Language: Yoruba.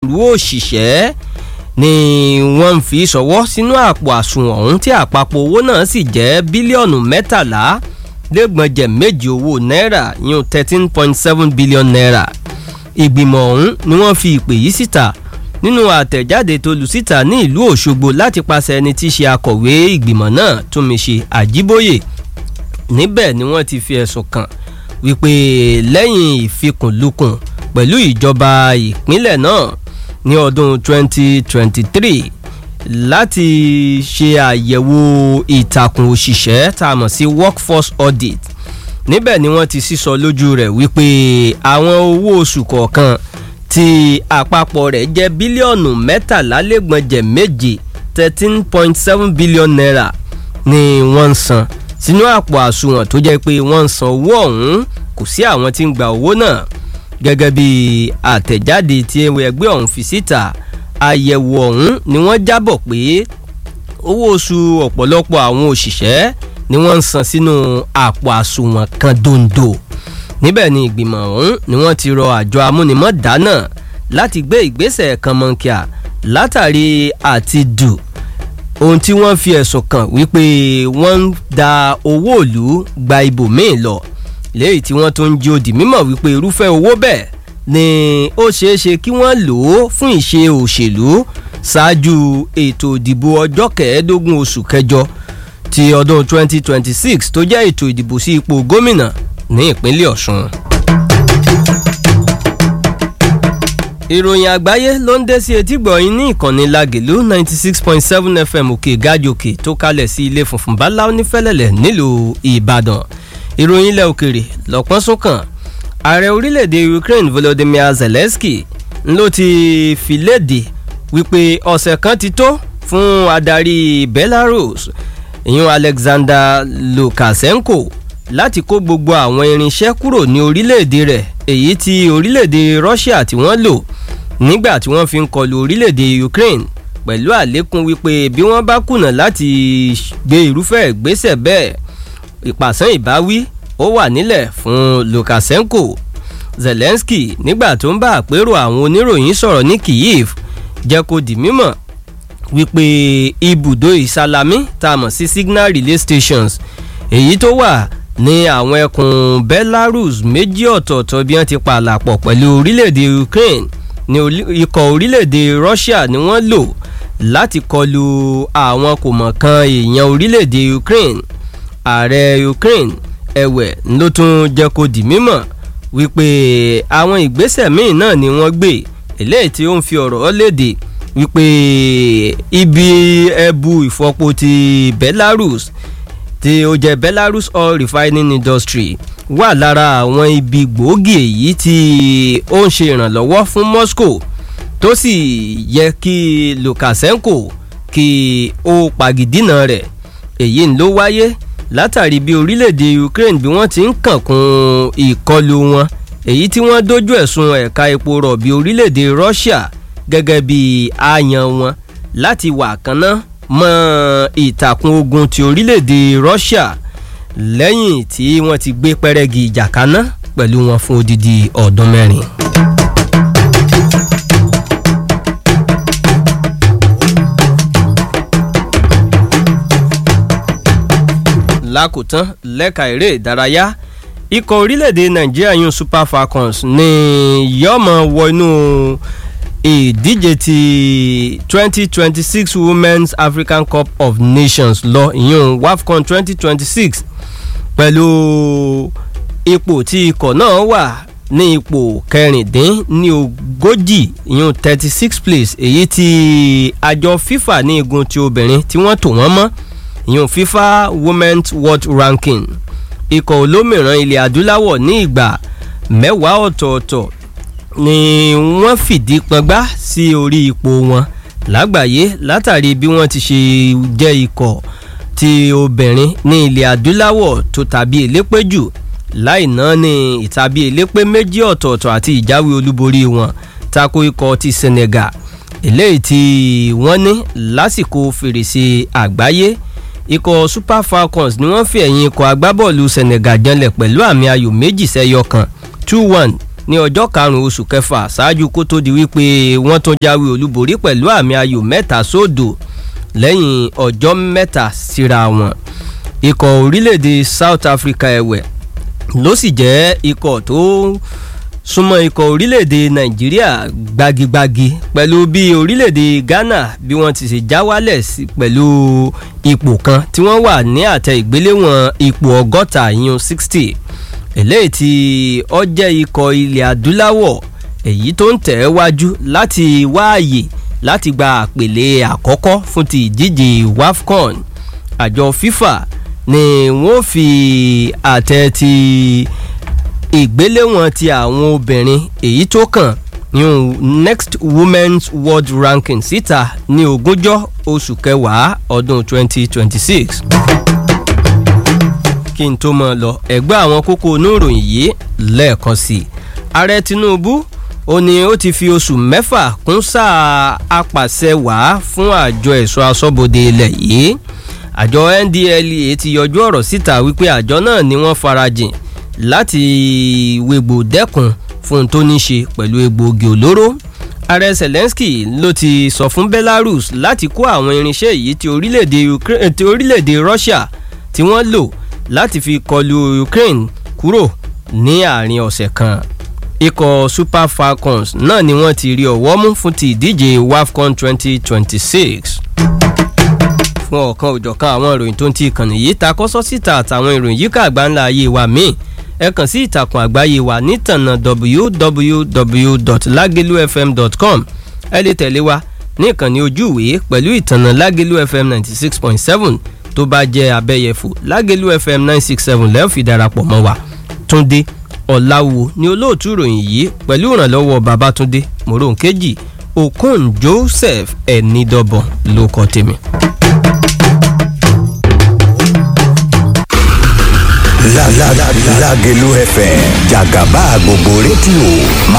onírúurú òṣìṣẹ́ ni wọ́n ń fi ṣọwọ́ sínú àpò àsùnwọ̀n ọ̀hún tí àpapọ̀ owó náà sì jẹ́ bílíọ̀nù mẹ́tàlá lẹ́gbọ̀njẹ̀ méje owó náírà yún thirteen point seven billion naira ìgbìmọ̀ ọ̀hún ni wọ́n fi ìpè yìí síta nínú àtẹ̀jáde tó lù síta ní ìlú òṣogbo láti pàṣẹ ẹni tí í ṣe akọ̀wé ìgbìmọ̀ náà túnmíṣe àjíbóyè níbẹ̀ ni wọ́n ti fi ẹ̀sùn kàn wípé lẹ́yìn ìfikùnlukùn pẹ̀lú ìjọba ìpínlẹ̀ náà ní ọdún 2023 láti ṣe àyẹ̀wò ìtàkùn òṣìṣẹ́ tá a mọ̀ sí workforce audit níbẹ̀ ni wọ́n ti sísọ lójú rẹ̀ wípé àwọn owó oṣù kọ̀ọ̀kan tí àpapọ̀ rẹ̀ jẹ́ bílíọ̀nù mẹ́tàlálẹ́gbọ̀njẹ̀ méje thirteen point seven billion naira ni wọ́n ń san sínú àpò àsùnwọ̀n tó jẹ́ pé wọ́n ń san owó ọ̀hún kò sí àwọn tí ń gba owó náà gẹ́gẹ́ bí àtẹ̀jáde tí ẹgbẹ́ ọ̀hún fi síta àyẹ̀wò ọ̀hún ni wọ́n jábọ̀ pé owó oṣù ọ̀pọ̀lọpọ̀ àwọn òṣìṣẹ́ ni wọ́n ń san sínú àpò àsùnwọ̀n kan dondo níbẹ̀ ni ìgbìmọ̀ ọ̀hún ni wọ́n ti rọ àjọ amúnimọ̀dá náà láti gbé ìgbésẹ̀ kan mọ̀nkíà látàrí àti dù ohun tí wọ́n fi ẹ̀sùn kàn wípé wọ́n ń da owó ìlú gba ibòmíì lọ léyìí tí wọ́n tún ń jí odi mímọ̀ wípé irúfẹ́ owó bẹ́ẹ̀ ni ó ṣeé ṣe kí wọ́n lò ó fún ìṣe òṣèlú ṣáájú ètò ìdìbò ọjọ́ kẹẹ̀ẹ́dógún oṣù kẹjọ ti ọdún 2026 tó jẹ́ ètò ìdìbò sí ipò gómìnà ní ìpínlẹ̀ ọ̀ṣun. ìròyìn àgbáyé ló ń dé sí etí gbọ̀nyìn ní ìkànnì lagelu ninety six point seven fm òkè gájòkè tó kalẹ̀ sí ilé funfun báláú nífẹ̀lẹ̀lẹ̀ nílùú ìbàdàn ìròyìn ilẹ̀ òkèrè lọ́pọ́n súnkàn ààrẹ orílẹ̀-èdè ukraine volodymyr zelensky ló ti fi léde wípé ọ̀sẹ̀ kan ti tó fún adarí belarus ìyún alexander lukashenko láti kó gbogbo àwọn irinṣẹ́ kúrò ní orílẹ̀-èdè rẹ̀ èyí tí orílẹ̀-èdè russia tí wọ́n lò nígbà tí wọ́n fi ń kọlu orílẹ̀-èdè ukraine pẹ̀lú àlékún wípé bí wọ́n bá kùnà láti gbé irúfẹ́ ìgbésẹ̀ bẹ́ẹ̀ ìpàsán ìbáwí ó wà nílẹ̀ fún lukashenko zelensky nígbà tó ń bá àpérò àwọn oníròyìn sọ̀rọ̀ ní kyiv jẹ́ kó di mímọ̀ wípé ibùdó ìsalami tá a mọ̀ sí signal relay stations èyí tó wà ní àwọn ẹkùn belarus méjì ọ̀tọ̀ọ̀tọ̀ bí wọ́n ti pàlàpọ̀ pẹ̀lú orílẹ̀-èdè ukraine ní ikọ̀ orílẹ̀-èdè russia ni wọ́n lò láti kọlu àwọn kò mọ̀ kan èèyàn orílẹ̀-èdè ukraine ààrẹ ukraine ẹ̀wẹ̀ ló tún jẹ́ kó di mímọ̀ wípé àwọn ìgbésẹ̀ míì náà ni wọ́n gbé eléyìí tí ó ń fi ọ̀rọ̀ léde wípé ibi ẹbu ìfọpo ti belarus tí ó jẹ́ belarus oil refining industry wà lára àwọn ibi gbòógì èyí tí ó ń ṣe ìrànlọ́wọ́ fún moscow tó sì yẹ kí lukashenko kí ó pagidínà rẹ̀ èyí ló wáyé látàrí bí orílẹ̀-èdè ukraine bí wọ́n ti ń kànkún ìkọlù wọn èyí tí wọ́n dojú ẹ̀sùn ẹ̀ka epo rọ̀bì orílẹ̀-èdè russia gẹ́gẹ́ bí àyàn wọn láti wà kánná mọ́ ìtàkùn ogun ti orílẹ̀-èdè russia lẹ́yìn tí wọ́n ti gbé pẹ́rẹ́gì ìjà kaná pẹ̀lú wọn fún odidi ọdún mẹ́rin. lákòótán lẹ́ka eré ìdárayá ikọ̀ orílẹ̀-èdè nàìjíríà yún super falcons ní yọ́mọ wọ inú ìdíje ti twenty twenty six women's african cup of nations lọ ìyún wafcon twenty twenty six pẹ̀lú ipò tí ikọ̀ náà wà ní ipò kẹrìndín ní ogójì ìyún thirty six place èyí tí àjọ fifa ní igun ti obìnrin tí wọ́n tò wọ́n mọ́ ìyún fifa women's world ranking ikọ̀ olómìíràn ilẹ̀ adúláwọ̀ ní ìgbà mẹ́wàá ọ̀tọ̀ọ̀tọ̀ ni wọ́n fìdí pọngbá sí orí ipò wọn lágbàáyé látàrí bí wọ́n ti ṣe jẹ́ ikọ̀ ti obìnrin ní ilẹ̀ adúláwọ̀ tó tàbí elépè jù láì náà ní ìtàbí elépè méjì ọ̀tọ̀ọ̀tọ̀ àti ìjáwé olúborí wọn tako ikọ̀ ti senegal eléyìí tí wọ́n ní lásìkò fèrèsé àgbáyé ikọ̀ super falcons ni wọ́n fi ẹ̀yìn ikọ̀ agbábọ́ọ̀lù senegal janlẹ̀ pẹ̀lú àmì ayò méjì sẹ́yọ kan two one ní ọjọ́ karùn-ún oṣù kẹfà ṣáájú kó tó di wípé wọ́n tún jáwé olúborí pẹ̀lú àmì ayò mẹ́ta sódò lẹ́yìn ọjọ́ mẹ́ta síra wọn ikọ̀ orílẹ̀-èdè South Africa ẹ̀wẹ̀ ló sì jẹ́ ikọ̀ tó súnmọ́ ikọ̀ orílẹ̀-èdè Nàìjíríà gbagigbagi pẹ̀lú bí orílẹ̀-èdè Ghana bí wọ́n ti ṣe já wálẹ̀ pẹ̀lú ipò kan tí wọ́n wà ní àtẹ ìgbéléwọ̀n ipò ọgọ́ta ìyún sixty eléyìí tí ó jẹ́ ikọ̀ ilẹ̀ adúláwọ̀ èyí tó ń tẹ̀ wájú láti wáàyè láti gba àpèlé àkọ́kọ́ fún ti ìdíje WAFCON àjọ FIFA ni wọ́n fi àtẹ ti ìgbéléwọ̀n ti àwọn obìnrin èyí tó kàn ní next women's world ranking síta ní ogúnjọ́ oṣù kẹwàá ọdún 2026 kí n tó mọ̀ lọ ẹgbẹ́ àwọn kókó oníròyìn yìí lẹ́ẹ̀kan sí i ààrẹ Tinubu ó ní ó ti fi oṣù mẹ́fà kún sáà apàṣẹ wàá fún àjọ ẹ̀ṣọ́ aṣọ́bodè ilẹ̀ yìí àjọ NDLEA ti yọjú ọ̀rọ̀ síta wípé àjọ náà ni wọ́n farajìn láti wégbò dẹ́kun fún tó ní ṣe pẹ̀lú egbòogi olóró ààrẹ Zelensky ló ti sọ fún Belarus láti kó àwọn irinṣẹ́ yìí ti orílẹ̀-èdè Ukraine ti orílẹ̀-èdè Russia tí wọ́n lò láti fi kọlu Ukraine kúrò ní àárín ọ̀sẹ̀ kan ikọ̀ Super Falcons náà ni wọ́n ti rí ọ̀wọ́ mú fún ti ìdíje WAFCON 2026 fún ọ̀kan òjọ̀kan àwọn ìròyìn tó ń ti ìkànnì yìí ta kọ́sọ́ síta àtàwọn ìròyìn yíká àgbáńlá ayé wa míì ẹ kàn sí ìtàkùn àgbáyé wa nítànà www.lagelufm.com ẹ lè tẹ̀lé wa ní ìkànnì ojúwèé pẹ̀lú ìtànà Lagelu FM ninety six point seven tó bá jẹ́ abẹ́yẹfò Lagelu FM nine six seven lẹ́ẹ̀ fi darapọ̀ mọ́ wa Túndé Ọ̀làwò ni olóòtú ìròyìn yìí pẹ̀lú ìrànlọ́wọ́ Babátúndé Moronkeji Okon Joseph Ẹnidọ́bọ̀n ló kọ́ tèmi. Lágelú FM jàgàbá gbogbo rédíò máa.